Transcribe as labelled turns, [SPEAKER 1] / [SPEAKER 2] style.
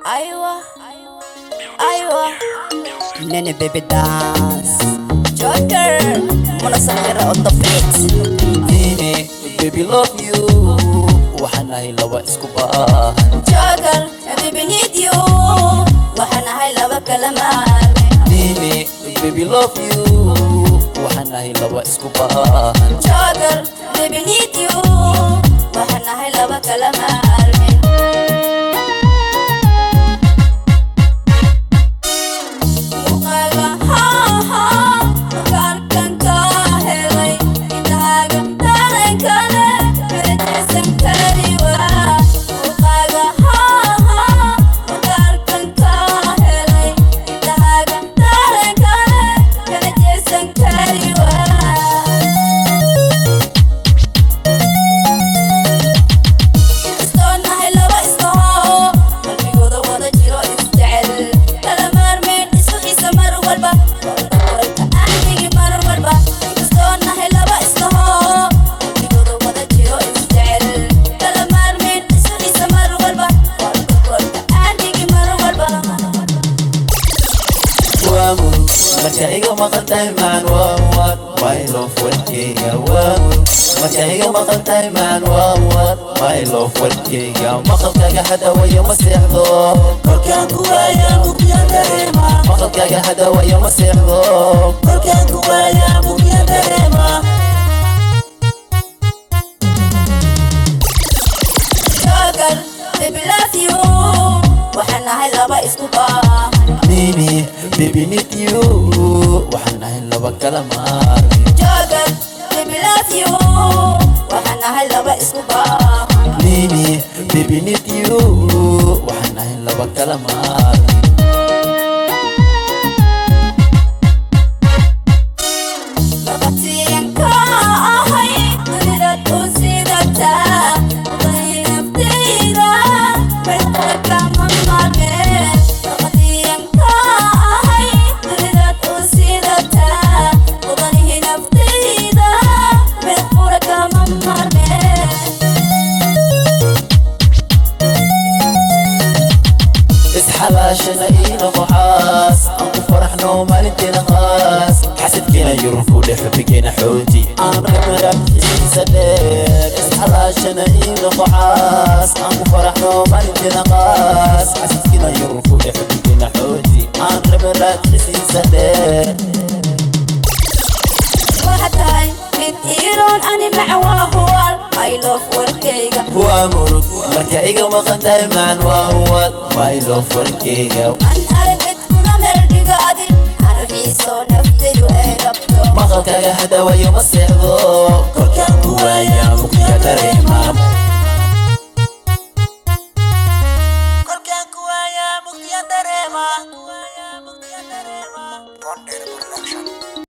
[SPEAKER 1] ايوه ايوه ناني بيبي دانس جوكر منصة on the beat
[SPEAKER 2] Dini, baby love you waxaan ahay laba isku baahan
[SPEAKER 1] جوكر baby need you waxaan ahay laba kalamaan
[SPEAKER 2] Dini, baby love you waxaan ahay laba isku baahan
[SPEAKER 1] جوكر baby need you waxaan ahay laba kalamaan
[SPEAKER 2] waamur marka iga maqan tahay maan waawad my love warkeyga waamur marka iga maqan tahay maan waawad my love warkeyga maqalkaaga hadawayo ma seexdo
[SPEAKER 3] Kolkaan ku waayaa bugyaan dareema
[SPEAKER 2] maqalkaaga hadawayo ma seexdo
[SPEAKER 3] Kolkaan ku waayaa bugyaan dareema
[SPEAKER 1] waxaan nahay laba isku baahan
[SPEAKER 2] Nini, baby need you waxaan ahay laba kala maarmi
[SPEAKER 1] joogan baby love you waxaan nahay laba isku baahan
[SPEAKER 2] Nini, baby need you waxaan ahay laba kala maarmi
[SPEAKER 1] Labatiyanka ahay dunida u sidataa Wadani naftayda Meelkale kama maarmeen Labatiyanka ahay dunida u sidataa Wadani naftayda Meelkale kama maarmeen
[SPEAKER 2] isxalaashana iina qoxaas aan ku faraxno maalinteena qaas xasadkeena yurubku dhex xubigeena xooti aan ramarabkiisa dheer isxalaashana iina qoxaas aan ku faraxno maalinteena qaas xasadkeena yurubku dhex xubigeena xooti aan ramarabkiisa dheer
[SPEAKER 1] waxaad tahay mid iiroon ani macwaa huwal I love warkayga
[SPEAKER 2] waa murug marka iga maqan tahay maan waa huwad my love warkeyga
[SPEAKER 1] an aragid kuna meeldhiga adin argiisoo naftaydu ay rabto
[SPEAKER 2] maqalkaaga hadawayo ma seexdo